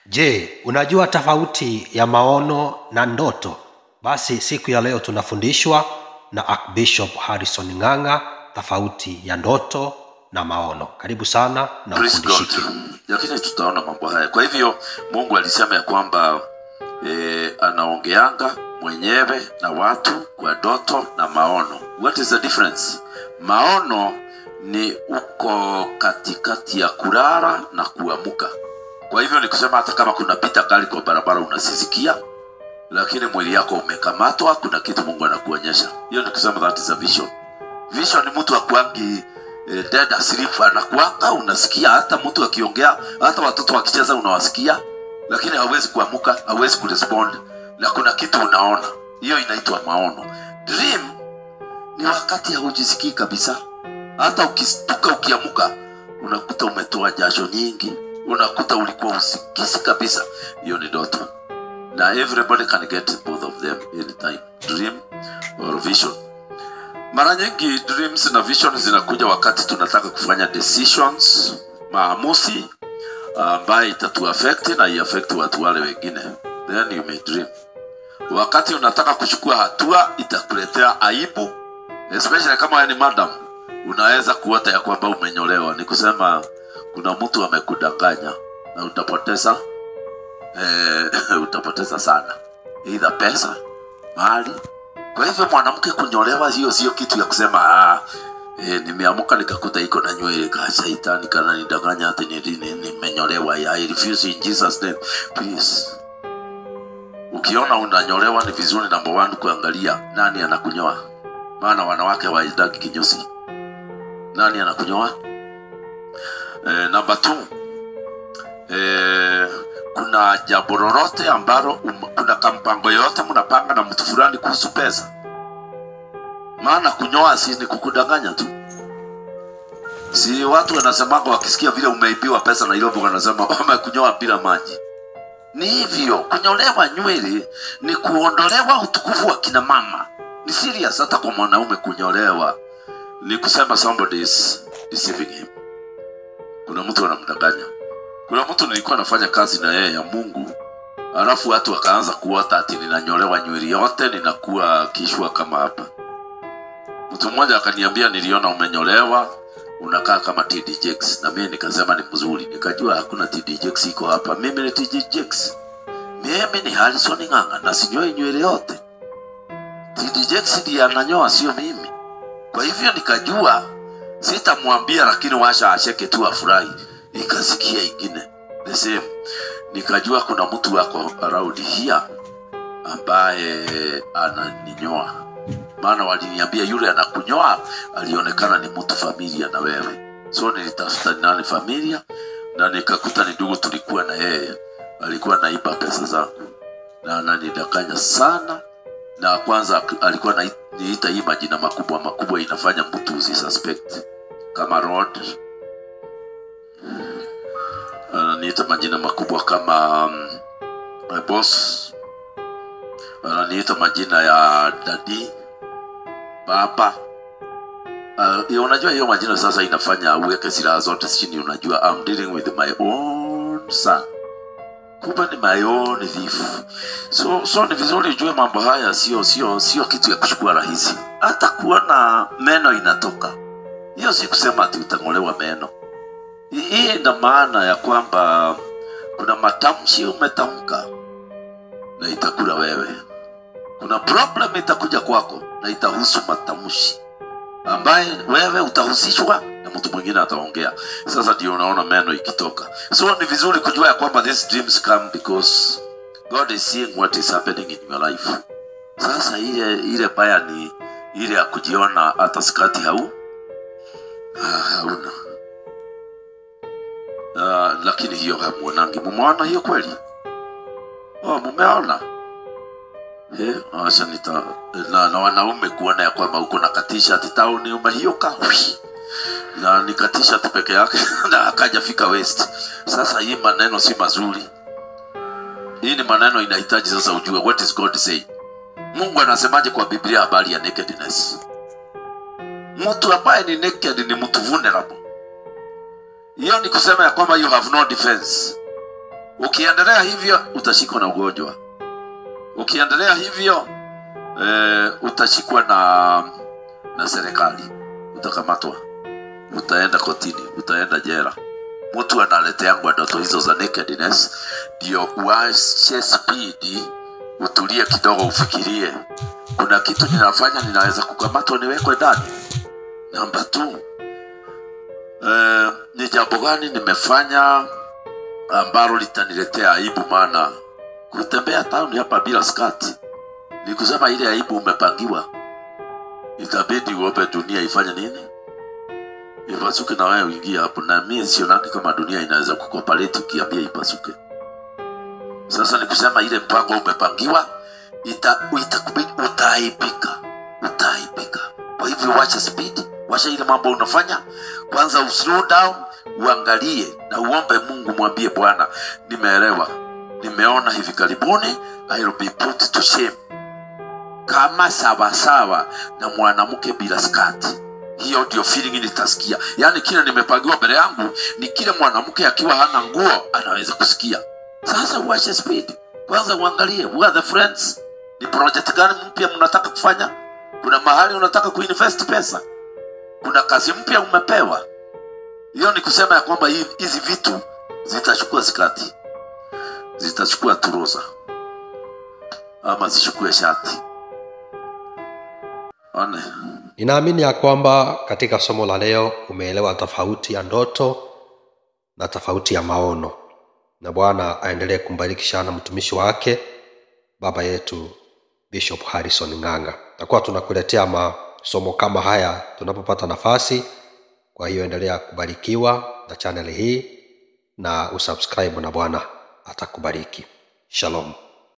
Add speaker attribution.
Speaker 1: Je, unajua tofauti ya maono na ndoto? Basi siku ya leo tunafundishwa na Archbishop Harrison Ng'ang'a tofauti ya ndoto na maono. Karibu sana na
Speaker 2: Praise God.
Speaker 1: ufundishike.
Speaker 2: Lakini tutaona mambo haya. Kwa hivyo Mungu alisema ya kwamba e, anaongeanga mwenyewe na watu kwa ndoto na maono. What is the difference? Maono ni uko katikati ya kulala na kuamuka. Kwa hivyo ni kusema hata kama kuna pita gari kwa barabara unasisikia, lakini mwili yako umekamatwa, kuna kitu Mungu anakuonyesha. Hiyo ni kusema that is a vision. Vision ni mtu akuangi eh, dead asleep, anakuanga unasikia, hata mtu akiongea, hata watoto wakicheza unawasikia, lakini hawezi kuamuka, hawezi kurespond, na kuna kitu unaona. Hiyo inaitwa maono. Dream ni wakati haujisikii kabisa, hata ukistuka ukiamuka unakuta umetoa jasho nyingi, unakuta ulikuwa usikisi kabisa. Hiyo ni ndoto, na everybody can get both of them anytime, dream or vision. Mara nyingi dreams na vision zinakuja wakati tunataka kufanya decisions, maamuzi ambaye itatu affect na iaffect watu wale wengine, then you may dream. Wakati unataka kuchukua hatua itakuletea aibu, especially kama wewe ni madam, unaweza kuota ya kwamba umenyolewa. Ni kusema kuna mtu amekudanganya na utapoteza eh, utapoteza sana, either pesa, mali. Kwa hivyo mwanamke kunyolewa, hiyo sio kitu ya kusema ah, eh, nimeamuka nikakuta iko na nywele ka shaitani kana nidanganya hata ni- ni- nimenyolewa. I refuse in Jesus name, please. Ukiona unanyolewa ni vizuri, number one, kuangalia nani anakunyoa, maana wanawake hawaendagi kinyozi. Nani anakunyoa? Eh, number two, eh, kuna jambo lolote ambalo um, kuna kampango yoyote mnapanga na mtu fulani kuhusu pesa? Maana kunyoa si ni kukudanganya tu. Si watu wanasemanga wakisikia vile umeibiwa pesa Nairobi, wanasema wamekunyoa bila maji. Ni hivyo, kunyolewa nywele ni kuondolewa utukufu wa kina mama. Ni serious, hata kwa mwanaume kunyolewa ni kusema somebody is deceiving him. Kuna mtu anamdanganya. Kuna mtu nilikuwa nafanya kazi na yeye ya Mungu, alafu watu wakaanza kuota ati ninanyolewa nywele yote, ninakuwa kishwa kama hapa. Mtu mmoja akaniambia, niliona umenyolewa unakaa kama TD Jakes, na mimi nikasema ni mzuri, nikajua hakuna TD Jakes iko hapa. Mimi ni TD Jakes, mimi ni Harrison Ng'ang'a na sinyoi nywele yote. TD Jakes ndiye ananyoa, sio mimi. Kwa hivyo nikajua sitamwambia, lakini washa acheke tu afurahi. Nikasikia ingine the same, nikajua kuna mtu wako around here ambaye ananinyoa, maana waliniambia yule anakunyoa alionekana ni mtu familia na wewe, so nilitafuta ni nani familia, na nikakuta ni ndugu tulikuwa na yeye, alikuwa naiba pesa zangu na ananidanganya sana na kwanza alikuwa na niita hii majina makubwa makubwa inafanya mtu usisuspect kama Rod ananiita majina makubwa kama um, my boss ananiita majina ya dadi baba uh, ya unajua hiyo majina sasa inafanya uweke silaha zote chini unajua I'm dealing with my own son kumbe ni my own thief so, so ni vizuri ujue mambo haya sio sio sio kitu ya kuchukua rahisi hata kuona meno inatoka hiyo si kusema ati utang'olewa meno Hii- hii ina maana ya kwamba kuna matamshi umetamka na itakula wewe kuna problem itakuja kwako na itahusu matamshi ambaye wewe utahusishwa na mtu mwingine ataongea sasa ndio unaona meno ikitoka so ni vizuri kujua ya kwamba these dreams come because god is seeing what is happening in your life sasa ile ile baya ni ile ya kujiona hata skati hau ah, hauna uh, lakini hiyo hamuonangi mumeona hiyo kweli oh, mumeona Eh, acha nita na, na wanaume kuona ya kwamba uko na katishat tauni umehioka Hui. na ni katishat peke yake na akaja fika west sasa hii maneno si mazuri hii ni maneno inahitaji sasa ujue what is god saying mungu anasemaje kwa biblia habari ya nakedness mtu ambaye ni naked ni mtu vulnerable hiyo ni kusema ya kwamba you have no defense ukiendelea hivyo utashikwa na ugonjwa ukiendelea hivyo eh, utashikwa na na serikali utakamatwa utaenda kotini utaenda jera mtu analeteangwa ndoto hizo za nakedness ndio uache spidi utulie kidogo ufikirie kuna kitu ninafanya ninaweza kukamatwa niwekwe ndani namba t eh, ni jambo gani nimefanya ambalo litaniletea aibu maana kutembea town hapa bila skati ni kusema ile aibu umepangiwa itabidi uombe dunia ifanye nini ipasuke na wewe uingie hapo na mi sionangi kama dunia inaweza kukopareti ukiambia ipasuke sasa ni kusema ile mpango umepangiwa ita, itakubidi utaaibika utaaibika kwa hivyo wacha speed wacha ile mambo unafanya kwanza uslow down uangalie na uombe mungu mwambie bwana nimeelewa nimeona hivi karibuni I will be put to shame kama sawasawa na mwanamke bila skati hiyo ndio feeling nitasikia yaani kile nimepangiwa mbele yangu ni kile mwanamke akiwa hana nguo anaweza kusikia sasa uache speed kwanza uangalie who are the friends ni project gani mpya mnataka kufanya kuna mahali unataka kuinvest pesa kuna kazi mpya umepewa hiyo ni kusema ya kwamba hii- hizi vitu zitachukua skati zitachukua turuza ama zichukue shati one
Speaker 1: ninaamini ya kwamba katika somo la leo umeelewa tofauti ya ndoto na tofauti ya maono na bwana aendelee kumbariki sana mtumishi wake baba yetu bishop harrison ng'anga takuwa tunakuletea masomo kama haya tunapopata nafasi kwa hiyo endelea kubarikiwa na chaneli hii na usubscribe na bwana atakubariki shalom